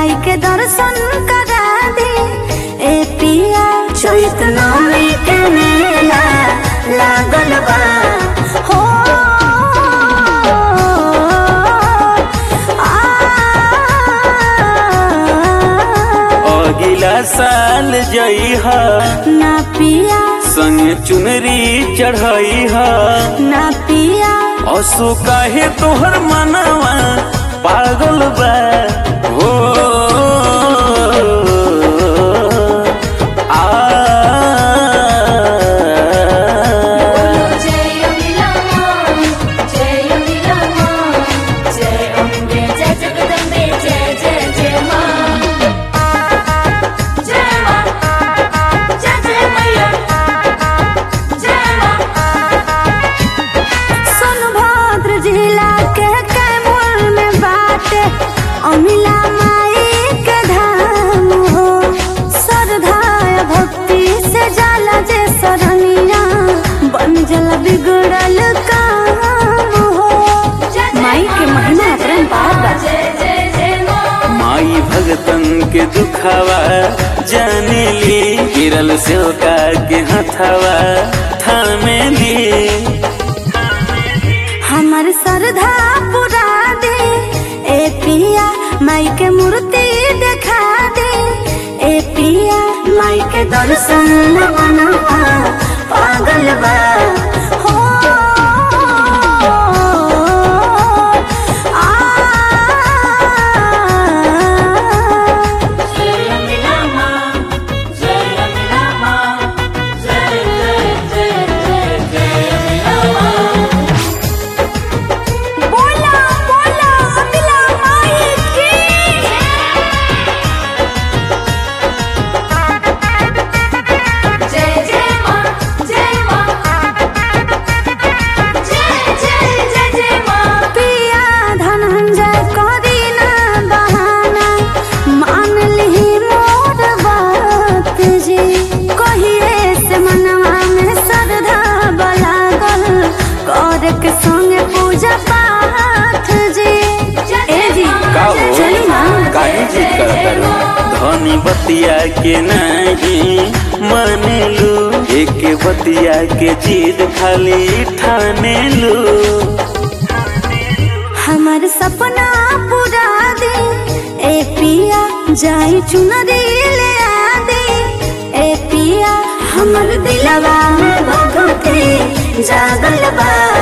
माई के दर्शन करा दे ए पिया चैत नौमी के मेला लागल बा हो आ, अगिला साल जइह ना पिया संग चुनरी चढ़इह ना पिया असो काहे तोहर मनवा पागल बा हो आ जय अम्बिला मां जय अम्बिला मां जय अम्बे जय जगदम्बे जय जय जय मां जय मां जय जय मैया जय मां सोनभद्र जिला के कैमूर में बाटे अमिला माई के धाम हो श्रद्धा भक्ति से जाला जे सरनिया बन जल बिगड़ल काम हो माई के महिमा अपरंपार बा माई भगतन के दुखावा जाने ली गिरल सेवका के हथवा थामे ली हमर श्रद्धा पुरा दे ए पिया माई के मूर्ति देखा दे ए पिया माई के दर्शन मनवा पागल बा हो आ जय अम्बिला मां जय अम्बिला मां जय जय जय जय जय अम्बिला मां बोला बोला अम्बिला माई की जय जय मां जय मां जय जय जय जय मां पिया धनंजय करी ना बहाना मान ली मोर बात जी कहिए से मनवा में श्रद्धा बलागल कर के संगे पूजा पाठ जी ए जी का हो चली ना काहे जिद करतारू धनी बतिया के नहीं मानेलू एक बतिया के जिद खाली ठानेलू हमर सपना पूरा दे ए पिया जाई चुनरी ले आ दे ए पिया हमर दिलवा में भगवती जागल बा